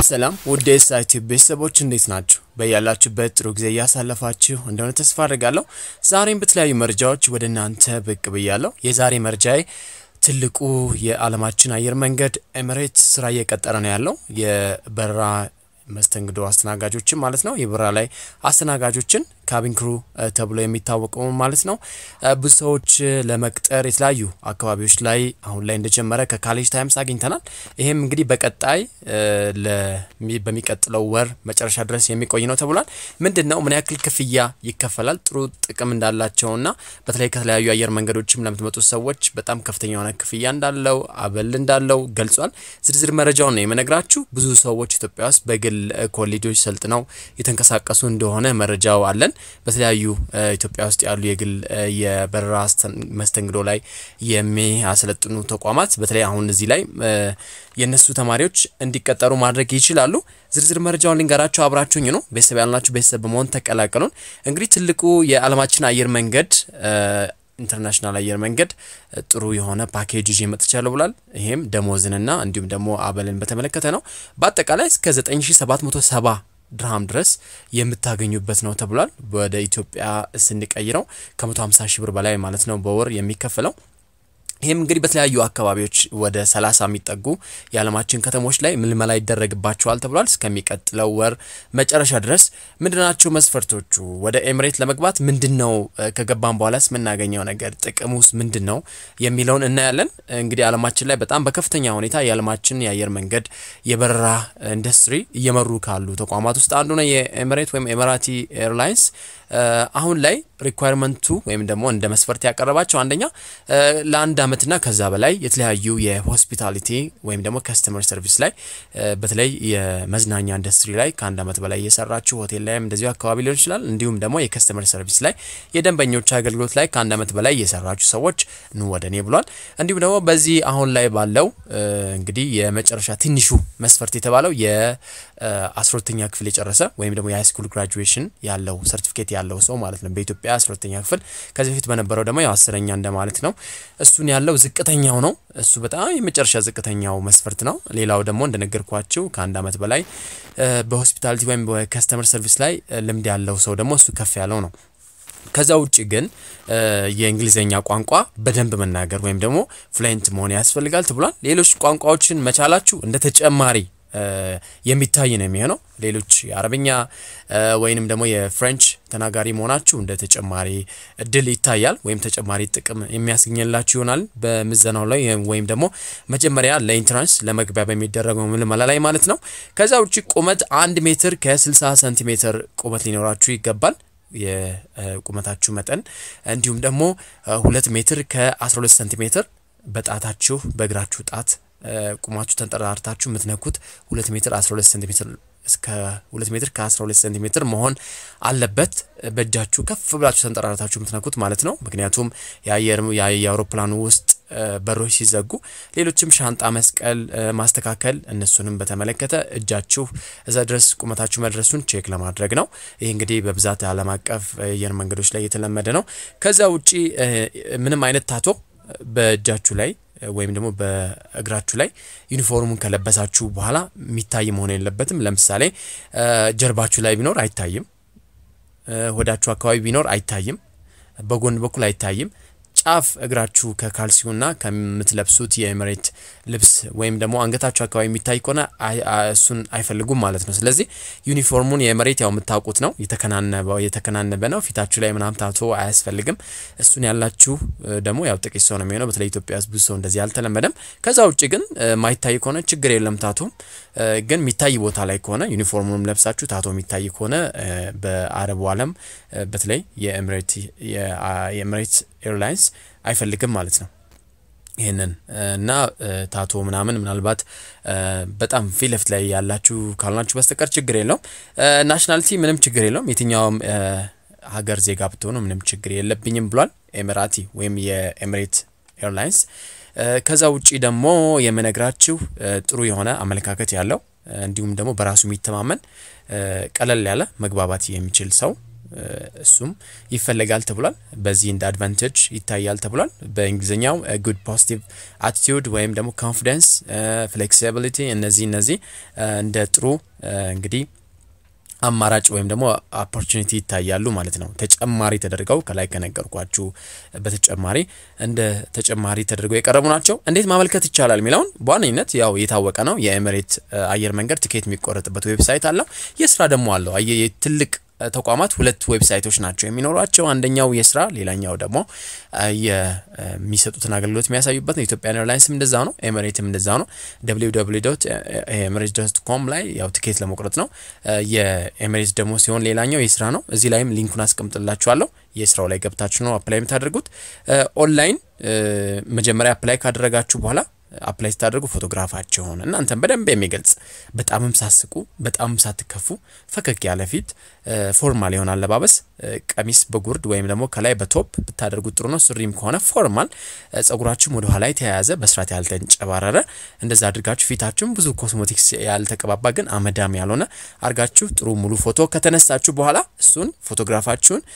ሰላም ውድ የሳይቲ ቤተሰቦች እንዴት ናችሁ? በያላችሁበት ጥሩ ጊዜ እያሳለፋችሁ እንደሆነ ተስፋ አድርጋለሁ። ዛሬም በተለያዩ መረጃዎች ወደ እናንተ ብቅ ብያለሁ። የዛሬ መረጃዬ ትልቁ የዓለማችን አየር መንገድ ኤሚሬትስ ስራ እየቀጠረ ነው ያለው የበረራ መስተንግዶ አስተናጋጆችን ማለት ነው። የበረራ ላይ አስተናጋጆችን ካቢን ክሩ ተብሎ የሚታወቀው ማለት ነው። ብዙ ሰዎች ለመቅጠር የተለያዩ አካባቢዎች ላይ አሁን ላይ እንደጀመረ ከካሌጅ ታይምስ አግኝተናል። ይህም እንግዲህ በቀጣይ በሚቀጥለው ወር መጨረሻ ድረስ የሚቆይ ነው ተብሏል። ምንድን ነው ምን ያክል ክፍያ ይከፈላል? ጥሩ ጥቅም እንዳላቸውና በተለይ ከተለያዩ አየር መንገዶችም ለምትመጡ ሰዎች በጣም ከፍተኛ የሆነ ክፍያ እንዳለው አበል እንዳለው ገልጿል። ዝርዝር መረጃውን ነው የምነግራችሁ። ብዙ ሰዎች ኢትዮጵያ ውስጥ በግል ኮሌጆች ሰልጥነው የተንቀሳቀሱ እንደሆነ መረጃው አለን። በተለያዩ ኢትዮጵያ ውስጥ ያሉ የግል የበረራ መስተንግዶ ላይ የሚያሰለጥኑ ተቋማት በተለይ አሁን እዚህ ላይ የእነሱ ተማሪዎች እንዲቀጠሩ ማድረግ ይችላሉ። ዝርዝር መረጃውን ልንገራቸው፣ አብራችሁኝ ነው። ቤተሰብ ያልናችሁ ቤተሰብ በመሆን ተቀላቀሉን። እንግዲህ ትልቁ የዓለማችን አየር መንገድ ኢንተርናሽናል አየር መንገድ ጥሩ የሆነ ፓኬጅ ይዤ መጥቻለሁ ብሏል። ይሄም ደሞዝንና እንዲሁም ደግሞ አበልን በተመለከተ ነው። በአጠቃላይ እስከ 9770 ድርሃም ድረስ የምታገኙበት ነው ተብሏል። ወደ ኢትዮጵያ ስንቀይረው ከ150 ሺህ ብር በላይ ማለት ነው በወር የሚከፈለው። ይህም እንግዲህ በተለያዩ አካባቢዎች ወደ 30 የሚጠጉ የዓለማችን ከተሞች ላይ ምልመላ ይደረግባቸዋል ተብሏል። እስከሚቀጥለው ወር መጨረሻ ድረስ ምንድናቸው መስፈርቶቹ? ወደ ኤምሬት ለመግባት ምንድን ነው ከገባን በኋላስ የምናገኘው ነገር ጥቅሙስ ምንድን ነው የሚለውን እናያለን። እንግዲህ ዓለማችን ላይ በጣም በከፍተኛ ሁኔታ የዓለማችን የአየር መንገድ የበረራ ኢንዱስትሪ እየመሩ ካሉ ተቋማት ውስጥ አንዱ ነው የኤምሬት ወይም ኤምራቲ ኤርላይንስ። አሁን ላይ ሪኳየርመንቱ ወይም ደግሞ እንደ መስፈርት ያቀረባቸው አንደኛ ለአንድ ዓመትና ከዛ በላይ የተለያዩ የሆስፒታሊቲ ወይም ደግሞ ከስተመር ሰርቪስ ላይ በተለይ የመዝናኛ ኢንዱስትሪ ላይ ከአንድ ዓመት በላይ እየሰራችሁ ሆቴል ላይም እንደዚሁ አካባቢ ሊሆን ይችላል። እንዲሁም ደግሞ የከስተመር ሰርቪስ ላይ የደንበኞች አገልግሎት ላይ ከአንድ ዓመት በላይ እየሰራችሁ ሰዎች ኑ ወደ እኔ ብሏል። እንዲሁም ደግሞ በዚህ አሁን ላይ ባለው እንግዲህ የመጨረሻ ትንሹ መስፈርት የተባለው የአስሮተኛ ክፍል የጨረሰ ወይም ደግሞ የሃይስኩል ግራጁዌሽን ያለው ሰርቲፊኬት ያለው ሰው ማለት ነው። በኢትዮጵያ አስሮተኛ ክፍል ከዚህ በፊት በነበረው ደግሞ ያው አስረኛ እንደማለት ነው። እሱን ያለው ዝቅተኛው ነው። እሱ በጣም የመጨረሻ ዝቅተኛው መስፈርት ነው። ሌላው ደግሞ እንደነገርኳችሁ ከአንድ ዓመት በላይ በሆስፒታሊቲ ወይም በከስተመር ሰርቪስ ላይ ልምድ ያለው ሰው ደግሞ እሱ ከፍ ያለው ነው። ከዛ ውጭ ግን የእንግሊዝኛ ቋንቋ በደንብ መናገር ወይም ደግሞ ፍሉዌንት መሆን ያስፈልጋል ተብሏል። ሌሎች ቋንቋዎችን መቻላችሁ እንደ ተጨማሪ የሚታይ ነው የሚሆነው። ሌሎች የአረብኛ ወይንም ደግሞ የፍሬንች ተናጋሪ መሆናችሁ እንደ ተጨማሪ እድል ይታያል ወይም ተጨማሪ ጥቅም የሚያስገኝላችሁ ይሆናል በምዘናው ላይ ወይም ደግሞ መጀመሪያ ለኢንትራንስ ለመግቢያ በሚደረገው ምልመላ ላይ ማለት ነው። ከዛ ውጭ ቁመት አንድ ሜትር ከ60 ሴንቲሜትር ቁመት ሊኖራችሁ ይገባል የቁመታችሁ መጠን እንዲሁም ደግሞ ሁለት ሜትር ከ12 ሴንቲሜትር በጣታችሁ በእግራችሁ ጣት ቁማችሁ ተንጠራርታችሁ የምትነኩት ሁለት ሜትር 12 ሴንቲሜትር እስከ ሁለት ሜትር ከ12 ሴንቲሜትር መሆን አለበት። በእጃችሁ ከፍ ብላችሁ ተንጠራርታችሁ የምትነኩት ማለት ነው። ምክንያቱም የአየር የአውሮፕላኑ ውስጥ በሮች ሲዘጉ ሌሎችም ሻንጣ መስቀል፣ ማስተካከል እነሱንም በተመለከተ እጃችሁ እዛ ድረስ ቁመታችሁ መድረሱን ቼክ ለማድረግ ነው። ይህ እንግዲህ በብዛት ዓለም አቀፍ አየር መንገዶች ላይ የተለመደ ነው። ከዛ ውጪ ምንም አይነት ታቶ በእጃችሁ ላይ ወይም ደግሞ በእግራችሁ ላይ ዩኒፎርሙን ከለበሳችሁ በኋላ የሚታይ መሆን የለበትም። ለምሳሌ ጀርባችሁ ላይ ቢኖር አይታይም። ሆዳችሁ አካባቢ ቢኖር አይታይም። በጎን በኩል አይታይም። ጫፍ እግራችሁ ከካልሲውና ከምትለብሱት የኤምሬት ልብስ ወይም ደግሞ አንገታችሁ አካባቢ የሚታይ ከሆነ እሱን አይፈልጉም ማለት ነው። ስለዚህ ዩኒፎርሙን የኤምሬት ያው የምታውቁት ነው፣ የተከናነበ ነው። ፊታችሁ ላይ ምናምን ታቶ አያስፈልግም። እሱን ያላችሁ ደግሞ ያው ጥቂት ሰው ነው የሚሆነው። በተለይ ኢትዮጵያ ውስጥ ብዙ ሰው እንደዚህ አልተለመደም። ከዛ ውጭ ግን ማይታይ ከሆነ ችግር የለም። ታቶ ግን የሚታይ ቦታ ላይ ከሆነ ዩኒፎርሙንም ለብሳችሁ ታቶ የሚታይ ከሆነ በአረቡ ዓለም በተለይ የኤምሬት ኤርላይንስ አይፈልግም ማለት ነው። ይህንን እና ታቶ ምናምን ምናልባት በጣም ፊት ለፊት ላይ ያላችሁ ካልናችሁ በስተቀር ችግር የለውም። ናሽናሊቲ ምንም ችግር የለውም። የትኛውም ሀገር ዜጋ ብትሆኑ ምንም ችግር የለብኝም ብሏል ኤሚራቲ ወይም የኤሚሬት ኤርላይንስ። ከዛ ውጪ ደግሞ የምነግራችሁ ጥሩ የሆነ አመለካከት ያለው እንዲሁም ደግሞ በራሱ የሚተማመን ቀለል ያለ መግባባት የሚችል ሰው እሱም ይፈለጋል ተብሏል። በዚህ እንደ አድቫንቴጅ ይታያል ተብሏል። በእንግሊዝኛው ጉድ ፖዚቲቭ አቲቲዩድ ወይም ደግሞ ኮንፊደንስ፣ ፍሌክሲቢሊቲ እነዚህ እነዚህ እንደ ጥሩ እንግዲህ አማራጭ ወይም ደግሞ ኦፖርቹኒቲ ይታያሉ ማለት ነው። ተጨማሪ ተደርገው ከላይ ከነገርኳችሁ በተጨማሪ እንደ ተጨማሪ ተደርገው የቀረቡ ናቸው። እንዴት ማመልከት ይቻላል የሚለውን በዋነኝነት ያው የታወቀ ነው። የኤምሬት አየር መንገድ ትኬት የሚቆረጥበት ዌብሳይት አለው። የስራ ደግሞ አለው። ትልቅ ተቋማት ሁለት ዌብሳይቶች ናቸው የሚኖሯቸው። አንደኛው የስራ ሌላኛው ደግሞ የሚሰጡትን አገልግሎት የሚያሳዩበት ነው። ኢትዮጵያን ኤርላይንስም እንደዛ ነው። ኤምሬትም እንደዛ ነው። ደብሊው ደብሊው ዶት ኤምሬት ዶት ኮም ላይ ያው ትኬት ለመቁረጥ ነው። የኤምሬት ደግሞ ሲሆን ሌላኛው የስራ ነው። እዚህ ላይም ሊንኩን አስቀምጥላችኋለሁ። የስራው ላይ ገብታችሁ ነው አፕላይ የምታደርጉት። ኦንላይን መጀመሪያ አፕላይ ካደረጋችሁ በኋላ አፕላይ ስታደርጉ ፎቶግራፋቸውን እናንተን በደንብ የሚገልጽ በጣምም ሳስቁ በጣምም ሳትከፉ ፈገግ ያለ ፊት፣ ፎርማል የሆነ አለባበስ፣ ቀሚስ በጉርድ ወይም ደግሞ ከላይ በቶፕ ብታደርጉት ጥሩ ነው። ሱሪም ከሆነ ፎርማል፣ ጸጉራችሁም ወደ ኋላ የተያያዘ በስርዓት ያልተንጨባረረ እንደዛ አድርጋችሁ ፊታችሁም ብዙ ኮስሞቲክስ ያልተቀባባ ግን አመዳም ያልሆነ አድርጋችሁ ጥሩ ሙሉ ፎቶ ከተነሳችሁ በኋላ እሱን ፎቶግራፋችሁን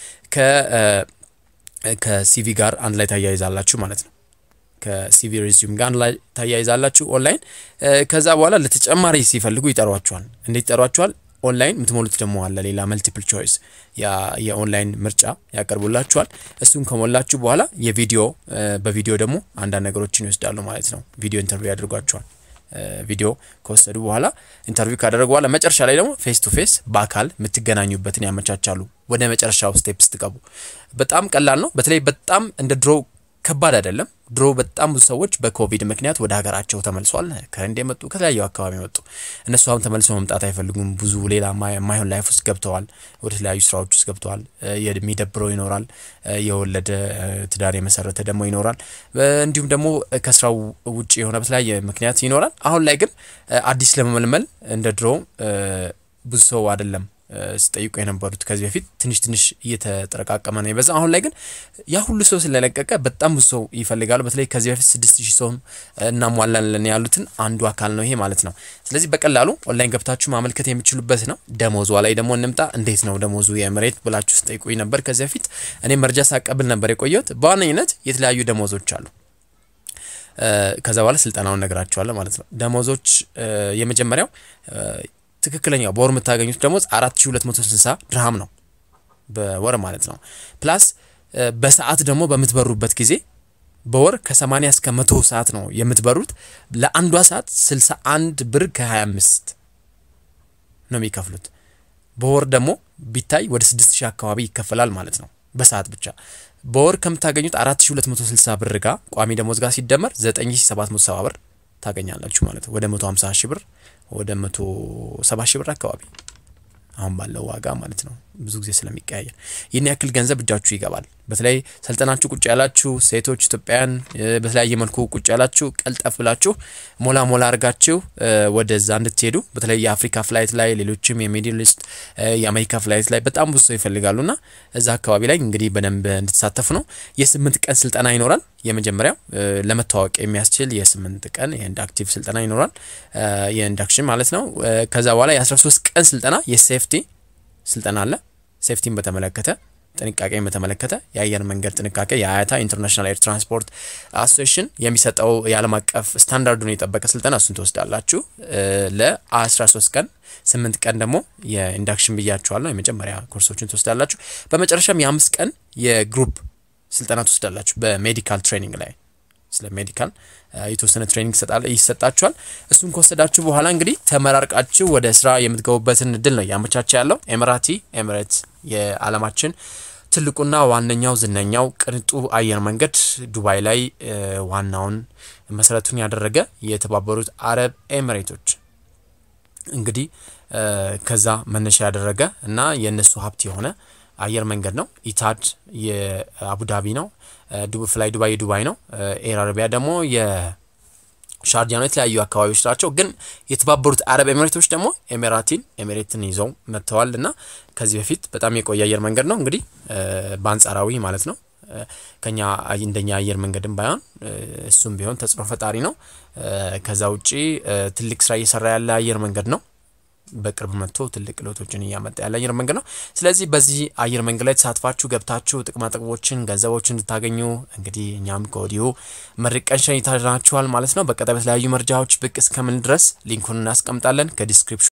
ከሲቪ ጋር አንድ ላይ ታያይዛላችሁ ማለት ነው። ከሲቪ ሬዚዩም ጋር ላይ ታያይዛላችሁ ኦንላይን። ከዛ በኋላ ለተጨማሪ ሲፈልጉ ይጠሯችኋል። እንዴት ይጠሯችኋል? ኦንላይን የምትሞሉት ደግሞ አለ ሌላ መልቲፕል ቾይስ የኦንላይን ምርጫ ያቀርቡላችኋል። እሱን ከሞላችሁ በኋላ የቪዲዮ በቪዲዮ ደግሞ አንዳንድ ነገሮችን ይወስዳሉ ማለት ነው። ቪዲዮ ኢንተርቪው ያደርጓችኋል። ቪዲዮ ከወሰዱ በኋላ ኢንተርቪው ካደረጉ በኋላ መጨረሻ ላይ ደግሞ ፌስ ቱ ፌስ በአካል የምትገናኙበትን ያመቻቻሉ። ወደ መጨረሻው ስቴፕ ስትገቡ በጣም ቀላል ነው። በተለይ በጣም እንደ ድሮ ከባድ አይደለም። ድሮ በጣም ብዙ ሰዎች በኮቪድ ምክንያት ወደ ሀገራቸው ተመልሷል። ከህንድ የመጡ ከተለያዩ አካባቢ የመጡ እነሱ አሁን ተመልሰው መምጣት አይፈልጉም። ብዙ ሌላ የማይሆን ላይፍ ውስጥ ገብተዋል። ወደ ተለያዩ ስራዎች ውስጥ ገብተዋል። የሚደብረው ይኖራል። የወለደ ትዳር የመሰረተ ደግሞ ይኖራል። እንዲሁም ደግሞ ከስራው ውጭ የሆነ በተለያየ ምክንያት ይኖራል። አሁን ላይ ግን አዲስ ለመመልመል እንደ ድሮ ብዙ ሰው አይደለም ሲጠይቁ የነበሩት ከዚህ በፊት ትንሽ ትንሽ እየተጠረቃቀመ ነው የበዛ። አሁን ላይ ግን ያ ሁሉ ሰው ስለለቀቀ በጣም ብዙ ሰው ይፈልጋሉ። በተለይ ከዚህ በፊት ስድስት ሺህ ሰው እናሟላለን ያሉትን አንዱ አካል ነው ይሄ ማለት ነው። ስለዚህ በቀላሉ ኦንላይን ገብታችሁ ማመልከት የሚችሉበት ነው። ደሞዟ ላይ ደግሞ እንምጣ። እንዴት ነው ደሞዙ የኤምሬት ብላችሁ ስጠይቁኝ ነበር ከዚህ በፊት። እኔ መረጃ ሳቀብል ነበር የቆየሁት። በዋነኝነት የተለያዩ ደሞዞች አሉ። ከዛ በኋላ ስልጠናውን ነግራችኋለሁ ማለት ነው። ደሞዞች የመጀመሪያው ትክክለኛው በወር የምታገኙት ደሞዝ 4260 ድርሃም ነው በወር ማለት ነው። ፕላስ በሰዓት ደግሞ በምትበሩበት ጊዜ በወር ከ80 እስከ 100 ሰዓት ነው የምትበሩት። ለአንዷ ሰዓት 61 ብር ከ25 ነው የሚከፍሉት። በወር ደግሞ ቢታይ ወደ 6000 አካባቢ ይከፈላል ማለት ነው በሰዓት ብቻ። በወር ከምታገኙት 4260 ብር ጋር ቋሚ ደሞዝ ጋር ሲደመር 9770 ብር ታገኛላችሁ ማለት ነው። ወደ 150 ሺህ ብር ወደ 170 ሺህ ብር አካባቢ አሁን ባለው ዋጋ ማለት ነው። ብዙ ጊዜ ስለሚቀያየር ይህን ያክል ገንዘብ እጃችሁ ይገባል። በተለይ ሰልጠናችሁ ቁጭ ያላችሁ ሴቶች ኢትዮጵያውያን፣ በተለያየ መልኩ ቁጭ ያላችሁ ቀልጠፍ ብላችሁ ሞላ ሞላ አድርጋችሁ ወደዛ እንድትሄዱ በተለይ የአፍሪካ ፍላይት ላይ ሌሎችም የሚድል ኢስት የአሜሪካ ፍላይት ላይ በጣም ብዙ ሰው ይፈልጋሉና እዛ አካባቢ ላይ እንግዲህ በደንብ እንድትሳተፉ ነው። የስምንት ቀን ስልጠና ይኖራል። የመጀመሪያው ለመታወቅ የሚያስችል የስምንት ቀን የኢንዳክቲቭ ስልጠና ይኖራል። የኢንዳክሽን ማለት ነው። ከዛ በኋላ የ13 ቀን ስልጠና የሴፍቲ ስልጠና አለ። ሴፍቲን በተመለከተ ጥንቃቄን በተመለከተ የአየር መንገድ ጥንቃቄ የአያታ ኢንተርናሽናል ኤር ትራንስፖርት አሶሴሽን የሚሰጠው የዓለም አቀፍ ስታንዳርዱን የጠበቀ ስልጠና እሱን ትወስዳላችሁ ለ13 ቀን። ስምንት ቀን ደግሞ የኢንዳክሽን ብያችኋለሁ የመጀመሪያ ኮርሶችን ትወስዳላችሁ። በመጨረሻም የአምስት ቀን የግሩፕ ስልጠና ትወስዳላችሁ በሜዲካል ትሬኒንግ ላይ ስለ ሜዲካል የተወሰነ ትሬኒንግ ይሰጣችኋል። እሱን ከወሰዳችሁ በኋላ እንግዲህ ተመራርቃችሁ ወደ ስራ የምትገቡበትን እድል ነው እያመቻቸ ያለው ኤምራቲ ኤምሬት የዓለማችን ትልቁና ዋነኛው ዝነኛው ቅንጡ አየር መንገድ ዱባይ ላይ ዋናውን መሰረቱን ያደረገ የተባበሩት አረብ ኤምሬቶች እንግዲህ ከዛ መነሻ ያደረገ እና የእነሱ ሀብት የሆነ አየር መንገድ ነው። ኢታድ የአቡዳቢ ነው። ፍላይ ዱባይ የዱባይ ነው። ኤር አረቢያ ደግሞ የሻርጃ ነው። የተለያዩ አካባቢዎች ናቸው። ግን የተባበሩት አረብ ኤሚሬቶች ደግሞ ኤሚራቲን ኤሚሬትን ይዘው መጥተዋል እና ከዚህ በፊት በጣም የቆየ አየር መንገድ ነው። እንግዲህ በአንጻራዊ ማለት ነው ከኛ እንደኛ አየር መንገድም ባይሆን እሱም ቢሆን ተጽዕኖ ፈጣሪ ነው። ከዛ ውጪ ትልቅ ስራ እየሰራ ያለ አየር መንገድ ነው። በቅርብ መጥቶ ትልቅ ለውጦችን እያመጣ ያለ አየር መንገድ ነው። ስለዚህ በዚህ አየር መንገድ ላይ ተሳትፋችሁ ገብታችሁ ጥቅማ ጥቅሞችን፣ ገንዘቦችን እንድታገኙ እንግዲህ እኛም ከወዲሁ መርቀን ሸኝተናችኋል ማለት ነው። በቀጣይ በተለያዩ መረጃዎች ብቅ እስከምን ድረስ ሊንኩን እናስቀምጣለን ከዲስክሪፕሽን